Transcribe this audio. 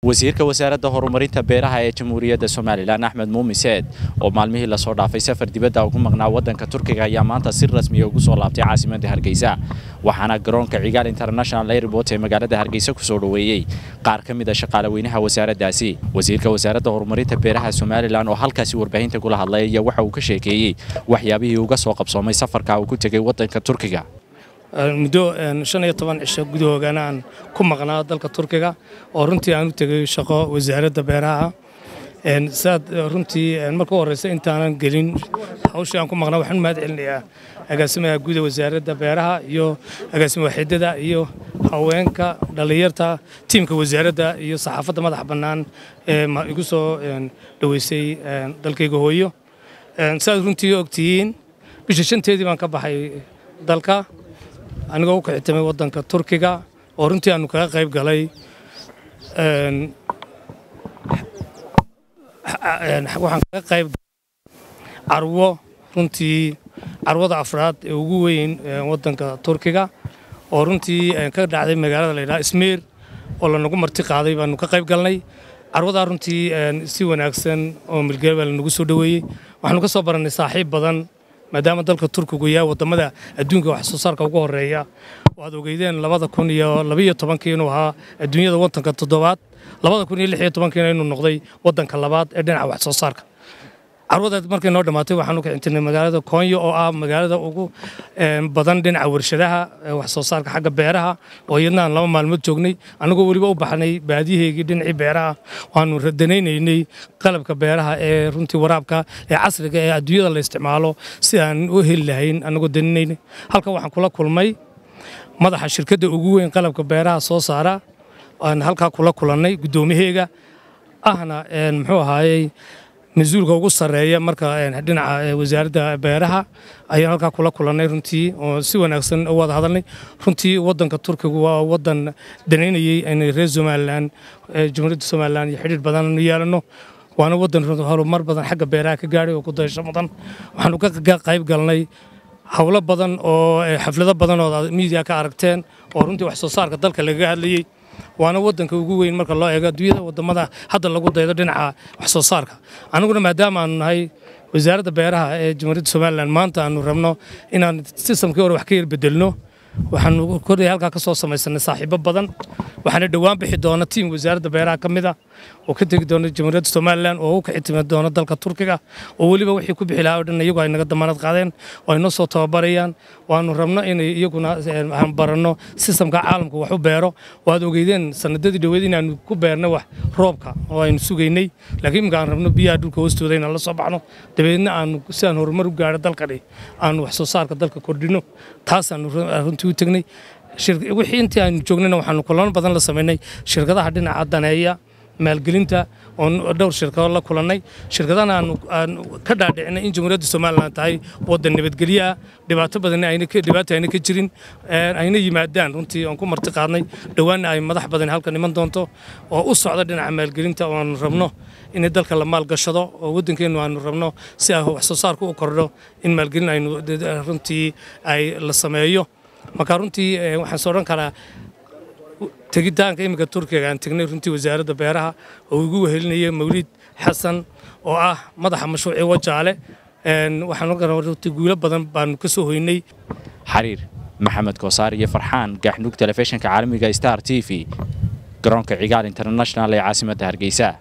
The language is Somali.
wasiirka wasaaradda horumarinta beeraha ee jamhuuriyadda somalilan axmed muumin seed oo maalmihii lasoo dhaafay safar dibadda ugu maqnaa waddanka turkiga ayaa maanta si rasmiya ugu soo laabtay caasimadda hargeysa waxaana garoonka cigaal international airport ee magaalada hargeysa kusoo dhoweeyey qaar ka mid a shaqaalaweynaha wasaaraddaasi wasiirka wasaaradda horumarinta beeraha somalilan oo halkaasi warbaahinta kula hadlay ayaa waxa uu ka sheekeeyey waxyaabihii uga soo qabsoomay safarka uu ku tegey waddanka turkiga muddo shan iyo toban cisho gudahoogana aan ku maqnaa dalka turkiga oo runtii aan u tegay shaqo wasaaradda beeraha saad runtii marka u horreysa intaanan gelin hawshii aan ku maqnaa waxaan mahad celinayaa agaasimaha guuda wasaaradda beeraha iyo agaasima waxiidada iyo haweenka dhallinyarta tiimka wasaaradda iyo saxaafadda madax bannaan ee igu soo dhoweysay dalkayga hooyo saaad runtii ogtihiin bisha shanteedii baan ka baxay dalka anigoo u kicitamay waddanka turkiga oo runtii aanu kaga qayb galay waxaan kaga qayb carwo runtii carwada afraad ee ugu weyn waddanka turkiga oo runtii ka dhacday magaalada la yidhaha ismiir oo lanagu marti qaaday baanu ka qayb galnay carwadaa runtii si wanaagsan oo milgeel baa lanagu soo dhoweeyey waxaanu ka soo barannay saaxiib badan maadaama dalka turkigu yahay wadamada adduunka wax soo saarka ugu horeeya waad ogeydeen labada kun iyo labaiyo tobankii inuu ahaa adduunyada waddanka toddobaad labada kun iyo lix iyo tobankiina inuu noqday waddanka labaad ee dhinaca wax soo saarka carwadeed markay noo dhammaatay waxaanu ka cintirnay magaalada koonyo oo ah magaalada ugu badan dhinaca warshadaha wax soo saarka xagga beeraha oo iyadna aan laba maalmood joognay annagoo weliba u baxnay baadiyaheygii dhinacii beeraha waanu radanaynaynay qalabka beeraha ee runtii waraabka ee casriga ee adduunyada la isticmaalo si aan u heli lahayn annagoo daninaynay halkan waxaan kula kulmay madaxa shirkadda ugu weyn qalabka beeraha soo saara aan halkaa kula kulannay guddoomiyaheega ahna muxuu ahaayey mas-uulka ugu sarreeya marka dhinaca wasaaradda beeraha ayaan halkaa kula kulannay runtii oo si wanaagsan u wada hadalnay runtii waddanka turkigu waa waddan danaynayey inay reer somalilan jamhuuriyadda somalilan iyo xidhiir badan nu yeelanno waana waddan horumar badan xagga beeraha ka gaadhay oo ku dayasho mudan waxaanu ka qayb galnay howlo badan oo xaflado badan oo miidiya ka aragteen oo runtii wax soo saarka dalka lagaga hadlayey waana waddanka ugu weyn marka loo eego adduunyada wadamada hadda lagu daydo dhinaca wax soo saarka aniguna maadaama aanu nahay wasaaradda beeraha ee jamhuuriyadda somalilan maanta aanu rabno inaan sistamkii hore wax ka yar bedelno waxaanu kordhay halkaa ka soo samaysanay saaxiibo badan waxaana dhowaan bixi doona tiim wasaaradda beeraha ka mid ah oo ka tegi doona jamhuuriyadda somalilan oo u kicitimi doona dalka turkiga oo weliba wixii ku bixi lahaa o dhan iyagu ay naga damaanad qaadeen oo ay noo soo tababarayaan waanu rabno inay iyaguna aan baranno sistamka caalamka wax u beero waad ogeydeen sanadadii dhoweed inaanu ku beernay wax roobka oo aynu sugaynay laakiin iminka aan rabno biyaha dhulka hoostooda inaan la soo baxno dabeedna aanu si aan horumar u gaadho dalkani aanu wax soo saarka dalka kordhino taasaanu runtii u tegnay wixii intii aanu joognayna waxaanu kulamo badan la samaynay shirkadaha dhinaca daneeya maalgelinta oon dhowr shirkado la kulannay shirkadana aan ka dhaadhicinay in jamhuuriyadda somalilan tahay waddan nabadgelyo ah dhibaato badan dhibaato ayna ka jirin ayna yimaadaan runtii oon ku marti qaadnay dhowaanna ay madax badan halkan iman doonto oo u socda dhinaca maalgelinta oo aanu rabno in dalka la maalgashado oo waddankeennu aanu rabno si ay wax soo saarku u kordho in maalgelin aynu runtii ay la sameeyo marka runtii waxaan soo odhan karaa tegitaanka iminka turkiga aan tegnay runtii wasaaradda beeraha oo igu wehelinaya mawliid xasan oo ah madaxa mashruucii wajaale waxaan runtii guulo badan baanu ka soo hoynay xariir maxamed koosaar iyo farxaan gaxnug telefishinka caalamiga star t v garoonka cigaal international ee caasimadda hargeysa